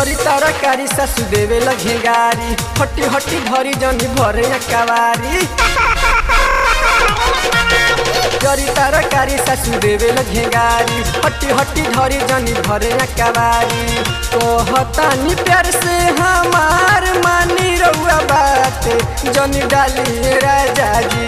जरी तरकारी सासु देवे लगे गारी हट्टी हट्टी धरी जनी भरे कवारी जरी तरकारी सासु देवे लगे गारी हट्टी हट्टी धरी जनी भरे कवारी कहतानी प्यार से हमार मानी रउआ बात जनी डाली राजा जी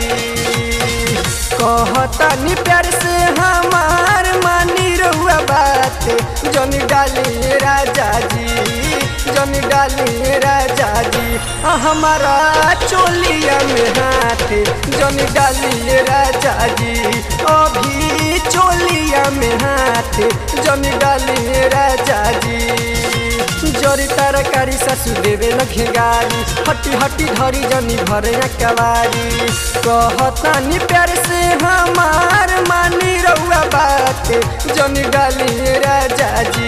कहतानी प्यार से हमार मानी रउआ बात जनी डाली राजा जी जनी डाली राजा जी आ हमारा चोलिया में हाथ जनी डाली राजा जी अभी चोलिया में हाथ जनी डाली राजा जी जरी तरकारी सासु देवे लगे गारी हट्टी हट्टी धरी जनी भरे कवारी कहतानी प्यार से हमार मानी रउआ बात जनी डाली राजा जी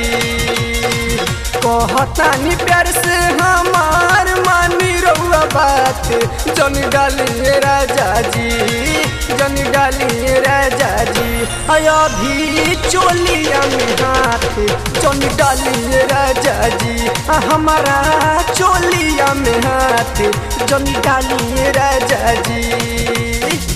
कहतानी प्यार से हमार मानी रउआ बात जनी डाली राजा जी जनी डाली राजा जी आया भी चोलिया में हाथ जनी डाली राजा जी आ हमारा चोलिया में हाथ जनी डाली राजा जी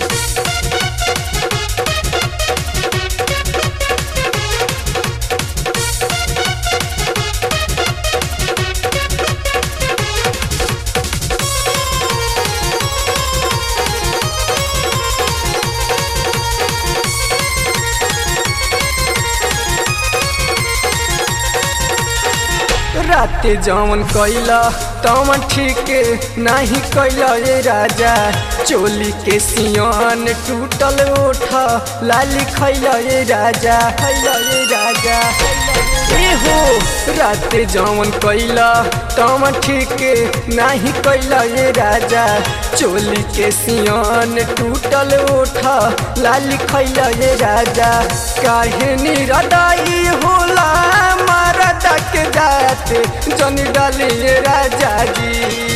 राते जवन कैला तवन ठीक नाही कैला ये राजा चोली के सियान टूटल ओठ लाली खैला ये राजा खैला ये राजा ए हो राते जवन कैला तवन ठीक नाही कैला ये राजा चोली के सियान टूटल ओठ लाली खैला ये राजा काहे निरदाई होला मारा तक जाते जनी डाली राजा जी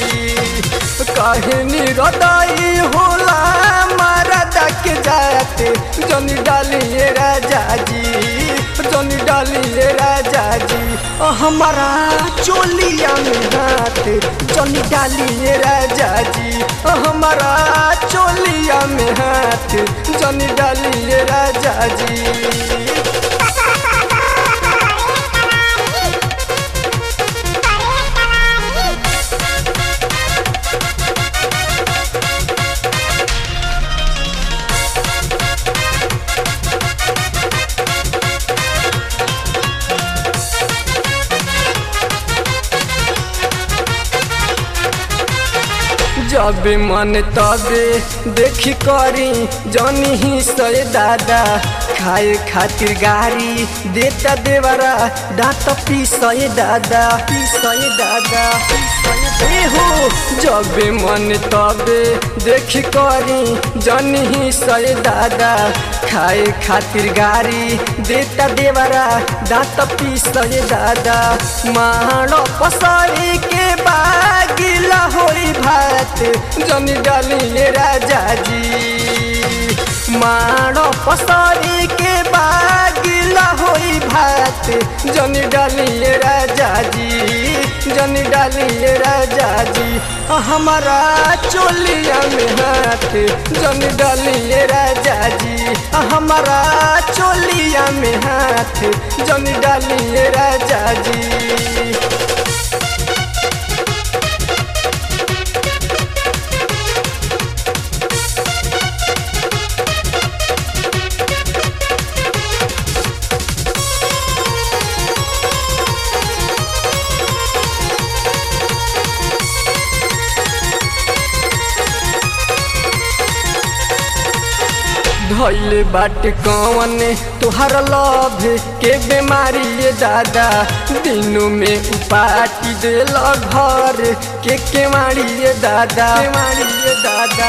कहनी रदाई होला मारा तक जाते जनी डाली राजा जी जनी डाली राजा जी हमारा चोलिया में हाथ जनी डाली राजा जी हमारा चोलिया में हाथ जनी डाली राजा जी जब मन तबे देखी करी जनी ही सय दादा खाए खातिर गारी देता देवरा दाँत पिसय दादा पिसय दादा ए हो जब मन तबे देखी करी जनी ही सय दादा खाए खातिर गारी देता देवरा दाँत पिसय दादा माड़ पसरी के बागिला होई भात जनी डाली राजा जी माड़ पसरी के बागिला होई भात जनी डाली राजा जी जनी डाली राजा जी हमारा चोलिया में हाथ जनी डाली राजा जी हमारा चोलिया में हाथ जनी डाली राजा जी धैले बाट कौन तुहर लभ के बीमारी ये दादा दिनों में उपाटी दिल घर के केवाड़ी ये दादा केवाड़ी ये दादा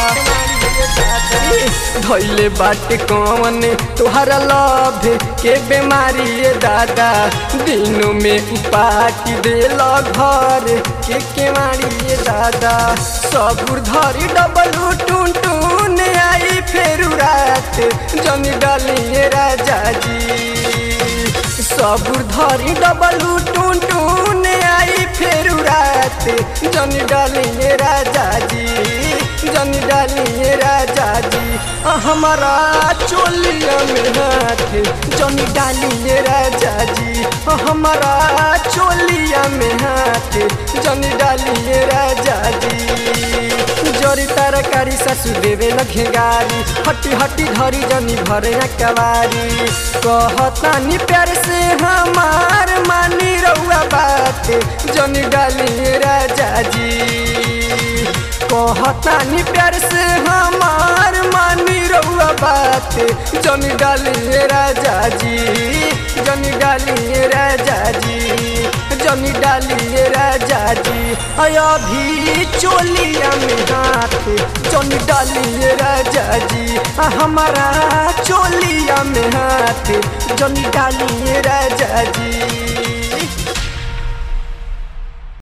धैले बाट कौन तुहर लभ के बीमारी ये दादा दिनों में उपाटी दिल घर के केवाड़ी ये दादा सबुर धरी डबल टून टून आई फेरू रात जनी डाली राजा जी सबुर धरी डबल टून टून आई फेरू रात जनी डालिए राजा जी जनी डालिए राजा जी आ हमारा चोलिया में हाथ जनी डालिए राजा जी आ हमारा चोलिया में हाथ जनी डालिए राजा जी जरी तरकारी सासु देवे लगे गारी हटी हटी घरी जनी भरे कवारी कहतानी प्यार से हमार मानी रउआ बात जनी डालिए राजा जी कहतानी प्यार से हमार मानी रउआ बात जनी डालिए राजा जी जनी डालिए राजा जी जनी डालिए राजा जी अभी चोलिया में हाथ जनी डालिए राजा जी आ हमारा चोलिया में हाथ जनी डालिए राजा जी